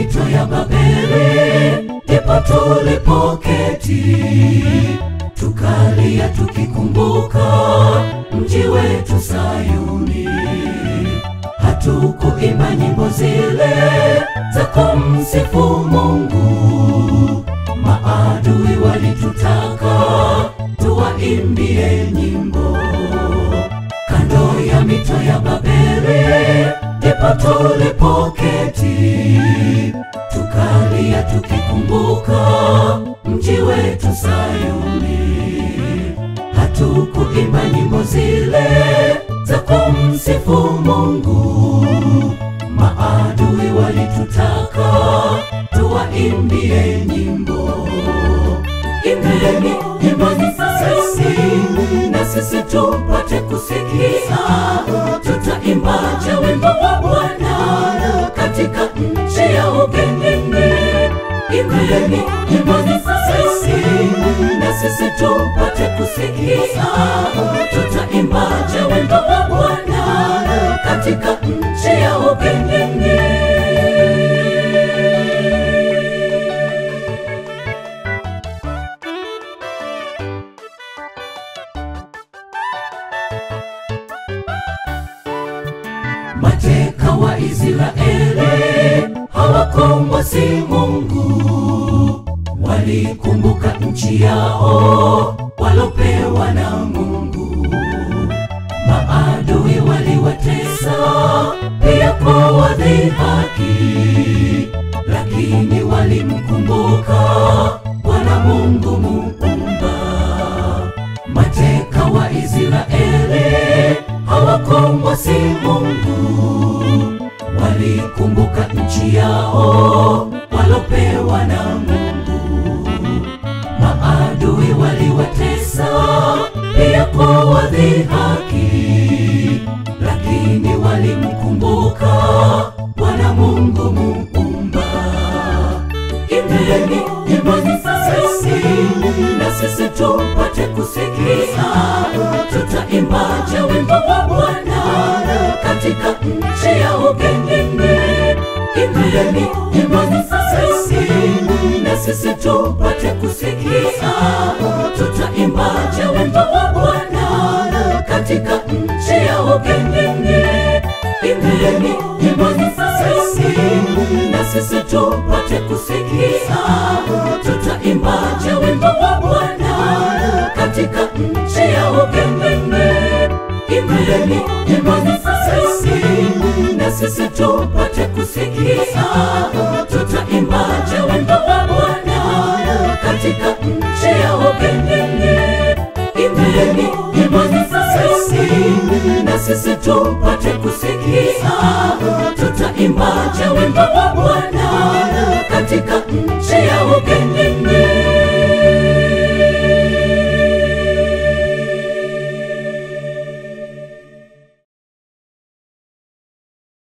mito ya Babeli, ndipo tulipoketi tukalia tukikumbuka mji wetu Sayuni. Hatukuimba nyimbo zile za kumsifu Mungu, maadui walitutaka tuwaimbie nyimbo kando ya mito ya Babeli, ndipo tulipoketi tukalia tukikumbuka mji wetu Sayuni. Hatukuimba nyimbo zile za kumsifu Mungu, maadui walitutaka tuwaimbie nyimbo. Imbeni nyimbo sisi na sisi tupate kusikia, tutaimbaje wimbo wa Bwana katika nchi ya ugenini? Imbeni nyimbo sisi na sisi tupate kusikia, tutaimbaje wimbo wa Bwana katika nchi ya ugenini? Mateka wa Israeli hawakomwasi Mungu, walikumbuka nchi yao walopewa na Mungu. Maadui waliwatesa pia kwa wadhihaki, lakini walimkumbuka Bwana Mungu Muumba. Mateka wa Israeli hawakomwasi Mungu, walikumbuka nchi yao walopewa na Mungu. Maadui waliwatesa pia kwa wadhihaki, lakini walimkumbuka Bwana Mungu Muumba. Imbeni nyimbo sisi na sisi tupate kusikia, tutaimbaje wimbo wa Bwana katika nchi ya ugenini? Imbeni nyimbo sisi na sisi tupate kusikia, tutaimbaje wimbo wa Bwana katika nchi ya ugenini? Imbeni nyimbo sisi na sisi tupate kusikia, tutaimbaje wimbo wa Bwana katika nchi ya ugenini? Imbeni nyimbo sisi na sisi tupate kusikia, tutaimbaje wimbo wa Bwana katika nchi ya ugenini? Imbeni nyimbo sisi na sisi tupate kusikia, tutaimbaje wimbo wa Bwana katika nchi ya